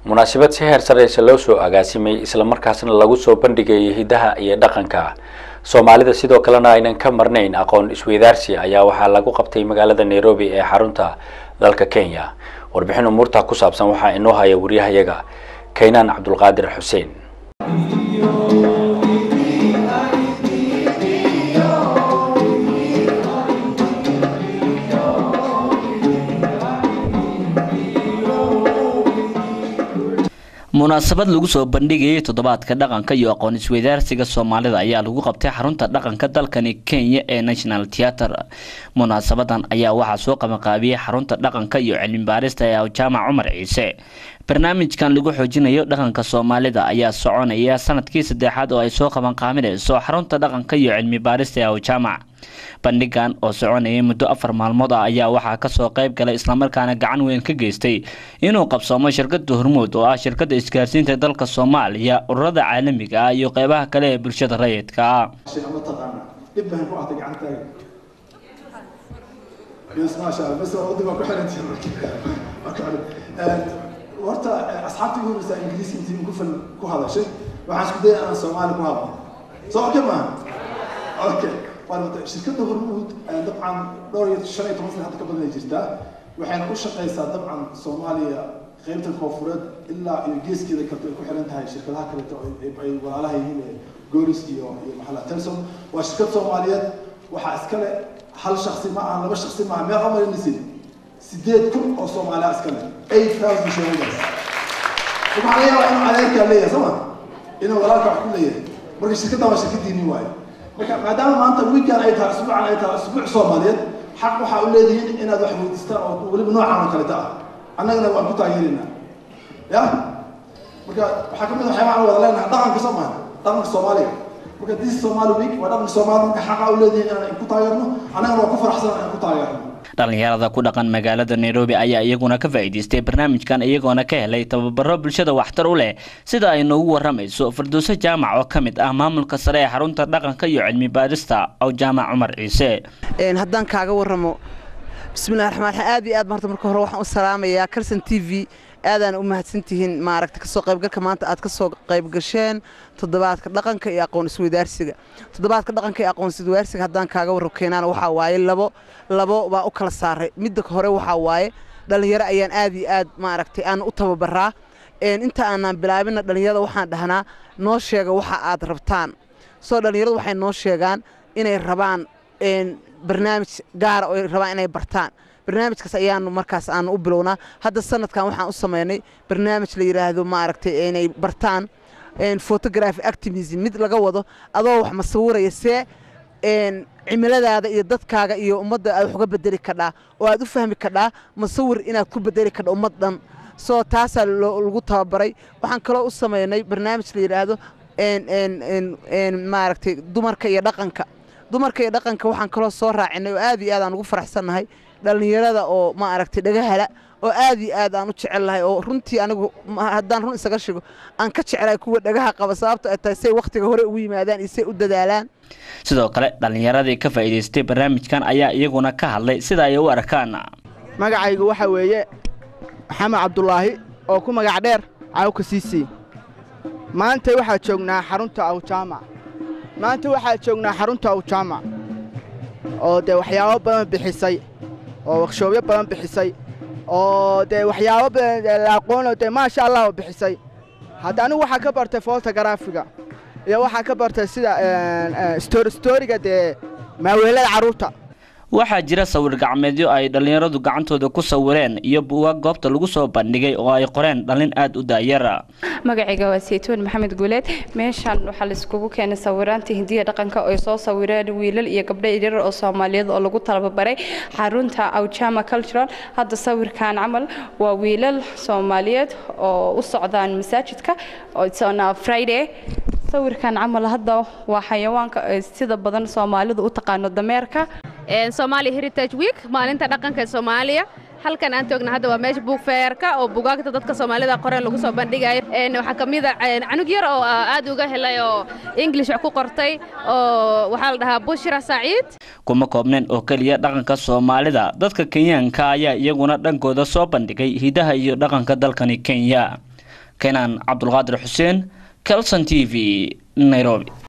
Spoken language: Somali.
munaasabad si heer sareysa loo soo agaasimay islamarkaasna lagu soo bandhigayay hidaha iyo dhaqanka soomaalida sidoo kalena aynan ka marnayn aqoon isweydaarsi ayaa waxaa lagu qabtay magaalada nairobi ee xarunta dalka kenya warbixin umuurta ku saabsan waxaa inoo haya wariyahayaga kaynaan cabdulqaadir xuseen munaasabad lagu soo bandhigayay toddobaadka dhaqanka iyo aqoon isweydaarsiga soomaalida ayaa lagu qabtay xarunta dhaqanka dalkani kenya ee national theatre munaasabadan ayaa waxaa soo qabanqaabiyey xarunta dhaqanka iyo cilmi baarista ee jaamac cumar ciise barnaamijkan lagu xoojinayo dhaqanka soomaalida ayaa soconaya sanadkii saddexaad oo ay soo qabanqaabinayso xarunta dhaqanka iyo cilmi baarista ee jaamac bandhigan oo soconayay muddo afar maalmood ah ayaa waxaa kasoo qayb galay islamarkaana gacan weyn ka geystay inuu qabsoomo shirkada hormuud oo ah shirkada isgaarsiinta dalka soomaaliya ururada caalamiga ah iyo qeybaha kale ee bulshada rayidka ah horta asxaabtii ugu horeysa ingiriisi intii ku fal ku hadashay waxaan isku dayay aan soomaali ku hadlo soo okay maaha okay shirkadda hormuud dabcan dhowr iyo shan iyo toban sana hadda ka badan ay jirtaa waxayna u shaqeysaa dabcan soomaaliya qeybta koonfureed ilaa iyo geeskeeda kaleto ay ku xiran tahay shirkadaha kaleto ay walaalaha yihiin ee goris iyo iyo maxalla telson waa shirkad soomaaliyeed waxaa iskale hal shaksi ma aha laba shaksi ma aha meel amarinaysid sideed kun oo soomaaliya iskale eight thousand shareholders waxaa laga yaabaa inuu adeerkaa leeyahay soo ma inuu walaalka wax ku leeyahay marka shirkaddan waa shirkadiini waayo marka maadaama maanta weekend ay tahay usbuucan ay tahay usbuuc soomaaliyeed xaq waxaa u leedihiin inaad wax weydiistaan oo weliba noocan oo kaleta ah annagana waan ku taageeraynaa ya marka waxaa kamid waxyaabaa aan wada leenahay dhaqanka soo maha dhaqanka soomaaliga marka this somali week waa dhaqanka soomaaliya marka xaqa u leedihiin inaan ku taageerno annagana waa ku faraxsan inaan ku taageerno dhalinyarada ku dhaqan magaalada nairobi ayaa iyaguna ka faa'iidaystay barnaamijkan iyagoona ka helay tababaro bulshada waxtar u leh sida ay noogu waramayso farduuso jaamac oo ka mid ah maamulka sare ee xarunta dhaqanka iyo cilmi baarista aw jaamac cumar ciise haddaan kaaga waramo bismillahi raxmaan raxiim aad iyo aad marta marka hore waxaan u salaamayaa kalson t v aadaan u mahadsantihiin maaragta kasoo qaybgalka maanta aad kasoo qaybgasheen toddobaadka dhaqanka iyo aqoon isweydaarsiga toddobaadka dhaqanka iyo aqoon isweydaarsiga haddaan kaaga warro keenaan waxaa waaye labo labo baa u kala saaray midda hore waxaa waaye dhallinyaro ayaan aad iyo aad maaragtay aan u tababaraa inta aanaan bilaabinna dhallinyarada waxaan dhahnaa noo sheega waxa aad rabtaan soo dhallinyaradu waxay noo sheegaan inay rabaan barnaamij gaara oo ay rabaan inay bartaan barnaamijkaas ayaanu markaas aanu u bilownaa hadda sanadkan waxaan u samaynay barnaamij la yidhaahdo maaragtay inay bartaan photography activism mid laga wado adoo wax masawiraya see cimiladaada iyo dadkaaga iyo ummadda aad wax uga bedeli kadhaa oo aad u fahmi kadhaa masawir inaad ku bedeli kadha ummad dhan soo taasaa lagu tababaray waxaan kaloo u samaynay barnaamij la yidhaahdo maaragtay dumarka iyo dhaqanka dumarka iyo dhaqanka waxaan kaloo soo raacinay oo aad iyo aad aan ugu faraxsannahay dhallinyarada oo maaragtay dhagahala oo aad iyo aad aan u jecelnahay oo runtii anigu haddaan run isaga shigo aan ka jeclahay kuwa dhagaha qaba sababto ay tahay say wakhtiga hore ugu yimaadaan iyo say u dadaalaan sidoo kale dhallinyaradii ka faa'iidaystay barnaamijkan ayaa iyaguna ka hadlay sida ay u arkaan magacaygu waxaa weeye maxamed cabdulaahi oo ku magac dheer cawka siisii maanta waxaa joognaa xarunta awjaamac maanta waxaa joognaa xarunta awjaamac oo dee waxyaabo badan bixisay oo wakshoobyo badan bixisay oo dee waxyaabo badan la aqoonoo dee maasha allah oo bixisay hadda anigu waxaa ka bartay fotogaraafiga iyo waxaa ka bartay sida storiga dee maaweelada carruurta waxaa jira sawir gacmeedyo ay dhallinyaradu gacantooda ku sawireen iyo buugaag goobta lagu soo bandhigay oo ay qoreen dhallin aad u daayara magacayga waa saytuun maxamed guuleed meeshan waxaa laiskugu keenay sawiraanta hindiya dhaqanka oo ay soo sawireen wiilal iyo gabdho yaryar oo soomaaliyeed oo lagu tababaray xarunta awjama cultural hadda sawirkan camal waa wiilal soomaaliyeed oo u socdaan masaajidka oona friday sawirkan camal hadda waa xayawaanka sida badan soomaalidu u taqaano dameerka Somali Heritage Week maalinta dhaqanka ee Soomaaliya halkan aan joogna hadda waa meesha buug feerka oo buugaagta dadka Soomaalida qoreen lagu soo bandhigayo een waxa kamid ah canug yar oo aad uga helay oo English wax ku qortay oo waxa la dhahaa Bushra Saciid kuma koobneen oo kaliya dhaqanka Soomaalida dadka Kenyaanka ayaa iyaguna dhankooda soo bandhigay hidaha iyo dhaqanka dalkani Kenya keenan cabdulqaadir xuseen calson t v nairobi